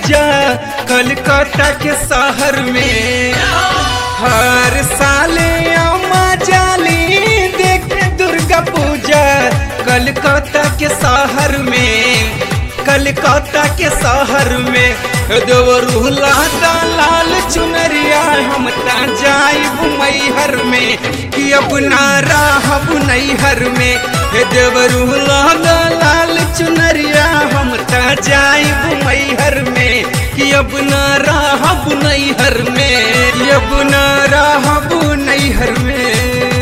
पूजा कलकत्ता के शहर में हर साले अम्मा जाली देखे दुर्गा पूजा कलकत्ता के शहर में कलकत्ता के शहर में देवरूला लाल चुनरिया हम ता जाइब मैहर में कि अब ना रहब नैहर में हे देवरूला लाल चुनरिया हम ता जाइब मैहर में कि अब ना रहब नैहर में कि अब ना रहब नैहर में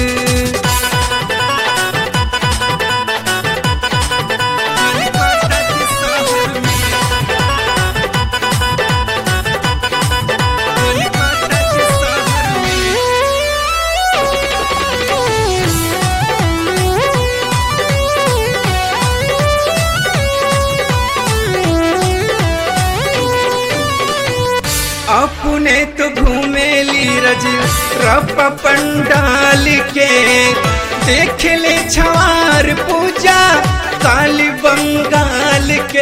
अपने तो घूमेली रज रप पंडाल के देख ले छवार पूजा काली बंगाल के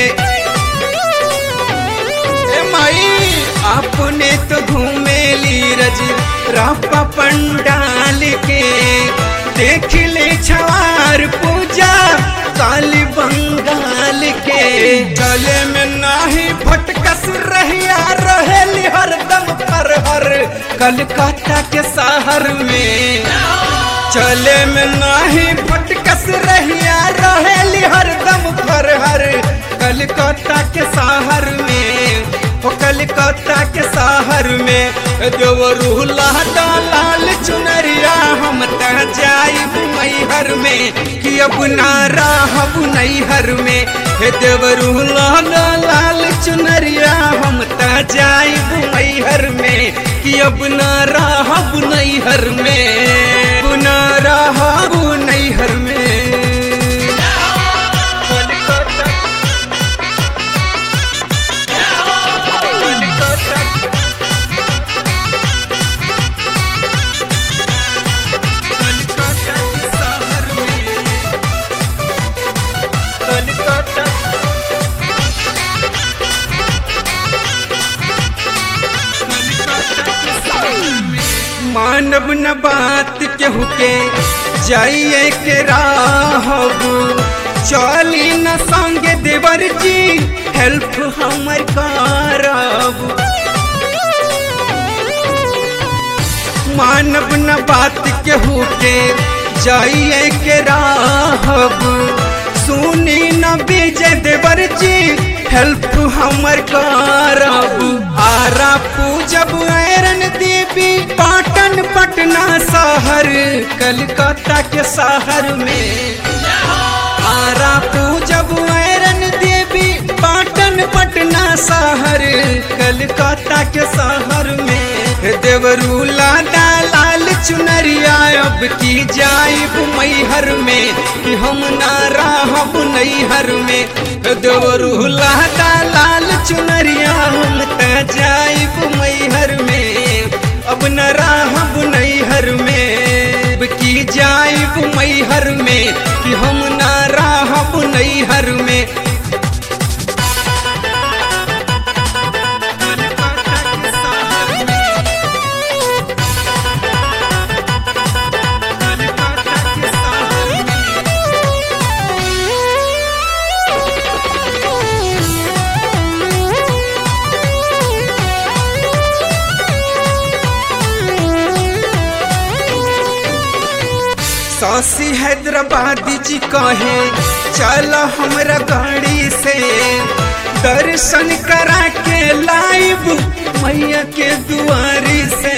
ए माई अपने तो घूमेली रज रप पंडाल के देख ले छवार पूजा काली बंगाल के गले में नाही भटकस रहिया रहेली हरदम पर हर कलकत्ता के शहर में चले में नाही भटकस रहिया रहेली हरदम पर हर कलकत्ता के शहर में ओ कलकत्ता के शहर में देवरूला लाल चुनरिया हम त जाइब मैहर में कि अब ना रहब नैहर में हे देवरूला लाल चुनरिया हम त जाइब मैहर में कि अब ना रहब नैहर में ना रहब नैहर में मानव न बात केहू के जाइए के राहब चली न संगे देवर जी हेल्प हमर करब मानव न बात केहू के जाइए के राहब सुनी न विजय देवर जी हेल्प हमर करब आरा पूजब ऐरन देवी पाटन पटना शहर कलकत्ता के शहर में आरा पूजब ऐरन देवी पाटन पटना शहर कलकत्ता के शहर में देवरूला लाल चुनरिया अब की जाइब मैहर में कि हम ना रहब नैहर में देवरूला लाल चुनरिया हम त जाइब मैहर में अब न रहब नैहर में अब की जाइब मैहर में कि हम ना रहब नैहर में सासी हैदराबादी जी कहे चल हमरा गाड़ी से दर्शन करा के लाइव मैया के दुआरी से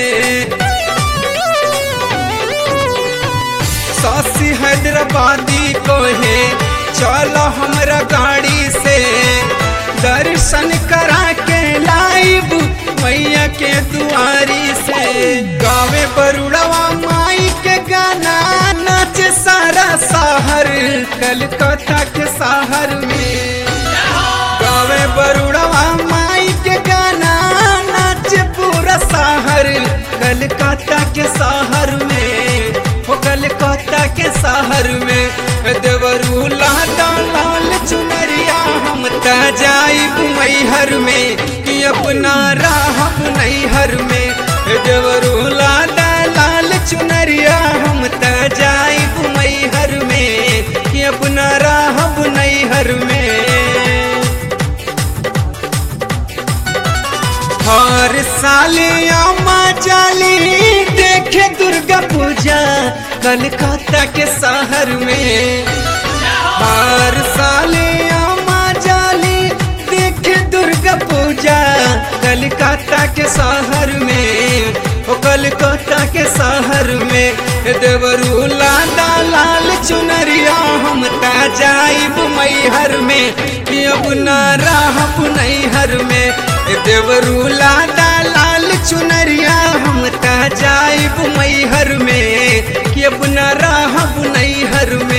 सासी हैदराबादी कहे चल हमरा गाड़ी से दर्शन करा के लाइव मैया के दुआरी से गावे बरुड़वा माई के गाना नाच सारा शहर कलकत्ता के शहर में गावे बरुड़वा माई के गाना नाच पूरा शहर कलकत्ता के शहर में हो कलकत्ता के शहर में देवरू लाल चुनरिया हम त जाइब मई मैहर में कि अपना राहब नैहर में देवरू लादा लाल चुनरिया हम त जाइब मैहर में कि अपना राहब नैहर में हर साले आमा जाली देखे दुर्गा पूजा कलकत्ता के शहर में हर साले आमा जाली देखे दुर्गा पूजा कलकत्ता के शहर में ओ कलकत्ता के शहर में देवरू लादा लाल चुनरिया हम ता जाइब मैहर में कि अब ना रहब नैहर में देवरू लादा लाल चुनरिया हम ता जाइब मैहर में कि अब ना रहब नैहर में